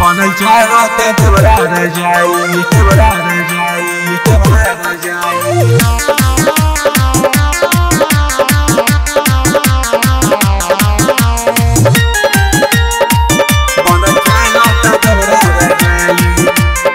बनल चाहते तोरा न जाई तोरा न जाई तोरा न जाई बनल चाहते तोरा न जाई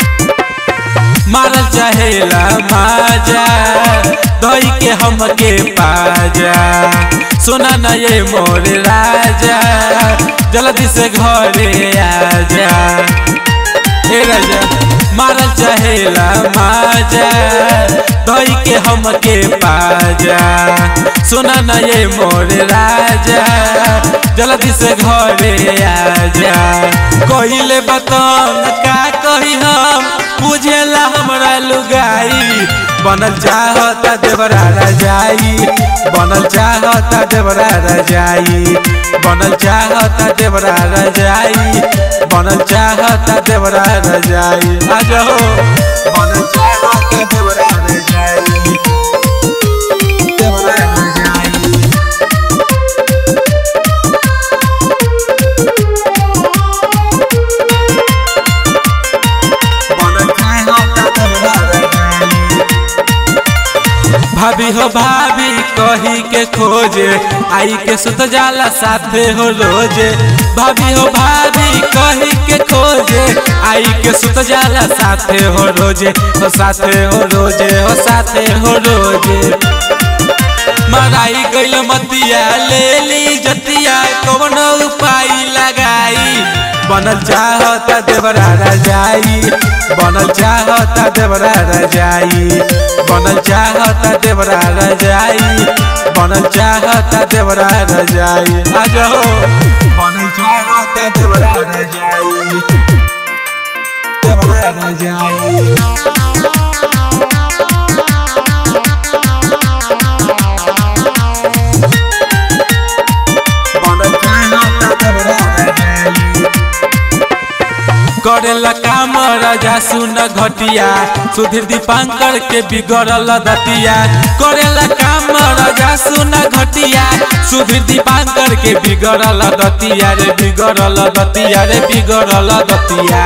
मारल चाहेला माजा दही के हमके पाजा सुना न ये मोर राजा जल्दी से घरे आजा ए राजा मारल चाहेला माजा दही के हमके पाजा सुना न ये मोर राजा जल्दी से घरे आजा कहिले बतन का कही हम बुझेला हमरा लुगाई बनल चाहता देवरा रजाई बनल चाहता देवरा रजाई बनल चाहता देवरा रजाई बनल चाहता देवरा रजाई आ जाओ बनल चाहते तोरा न जाई तोरा न जाई बनल चाहते तोरा न जाई भाभी हो भाभी कही के खोजे आई के सुत जाला साथे हो रोजे भाभी हो भाभी कही के खोजे आई के सुत जाला साथे हो रोजे हो साथे हो रोजे हो साथे हो रोजे मराई गइल मतिया ले ली जतिया कौन उपाय लगाई बनल चाहता देवरा रजाई बनल चाहता देवरा रजाई बनल चाहता देवरा रजाई बनल चाहता देवरा रजाई आ जाओ बनल चाहते तोरा न जाई तोरा न जाई बनल चाहते तोरा न जाई करेला काम राजा सुन घटिया सुधीर दीपांकर के बिगड़ल दतिया करेला काम राजा सुन घटिया सुधीर दीपांकर के बिगड़ल दतिया रे बिगड़ल दतिया रे बिगड़ल दतिया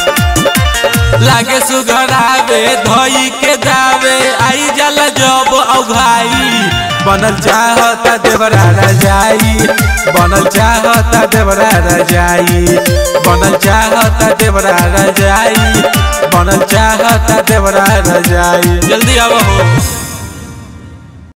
लागे सुघरावे धोई के जावे आई जल जब औघाई बनल चाहता देवरा रजाई बनल चाहता देवरा रजाई बनल चाहता देवरा रजाई बनल चाहता देवरा रजाई जल्दी आओ हो